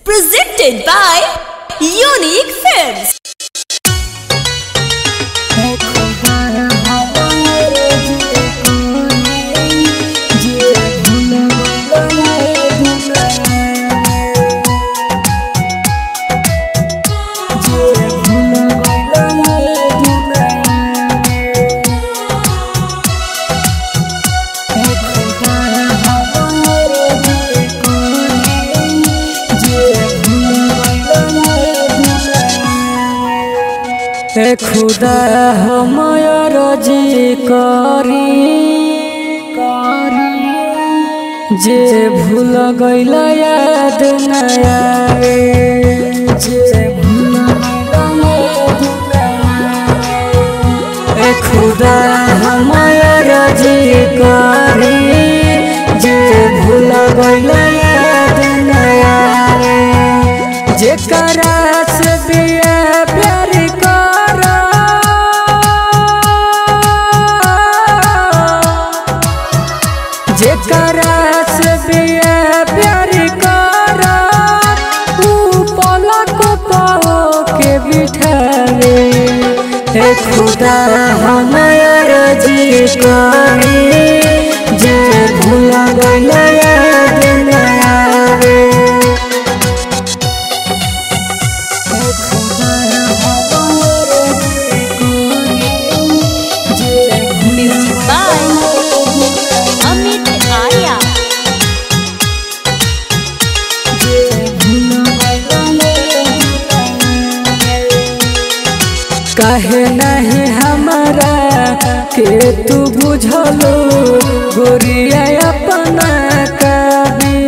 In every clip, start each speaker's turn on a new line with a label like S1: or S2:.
S1: Presented by Unique Films.
S2: ए खुदा हमर जी करी जे भूल गइल याद न आवे जे भूल गइल याद न आवे। ए खुदा हमर जी करी जे भूल गइल याद न आवे जेकरा से बिया प्यार करा जेकरा से बिया प्यार करा ऊ पलक पाओ के बिठावे हे खुदा हमार जी करी जे भूल गइल याद न आवे
S1: Music by Amit Arya.
S2: काहे नहीं हमारा के तू बुझलो गोरिया अपना कभी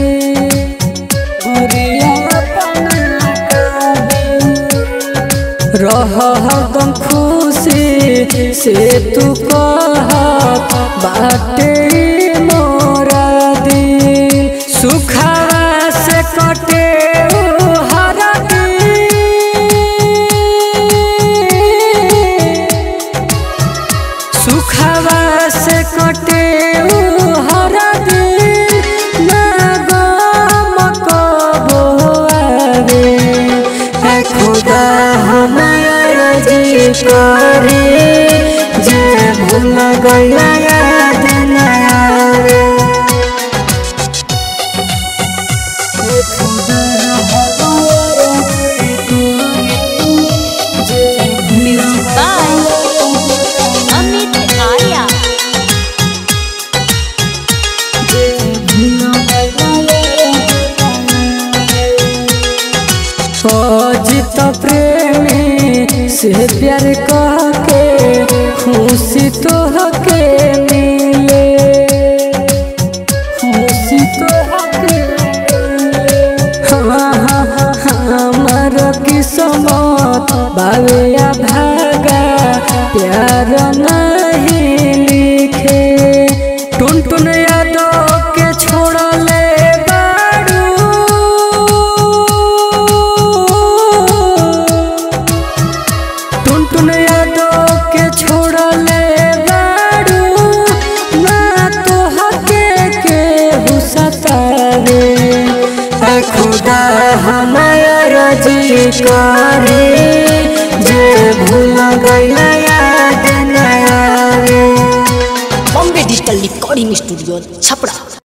S2: गोरिया अपना कभी रह हरदम खुशी से तू कह बाटे मोरा दिल सुखावा से कटे ऊ हर दिल सुखवा से कटे ऊ हर दिल ना गम कबो आवे है खुदा हमारा जी करे जे भूल गइल याद न आवे है खुदा हमारा जी करे जे
S1: Music by Amit Arya.
S2: Ajit प्रेमी से प्यार कह के खुशी तो के मिले खुशी तो के हाँ हाँ हाँ हमार किस्मत बालिया भागा प्यार नहीं लिखे टुन टुन यादव के छोड़ले बाड़ू टुन टुन यादव के छोड़ले बाड़ू ना तो हके के हुसतारे ए खुदा हमार जी करे जे भूल गइल याद न आवे
S1: Bombay Digital Recording Studio, Chapra.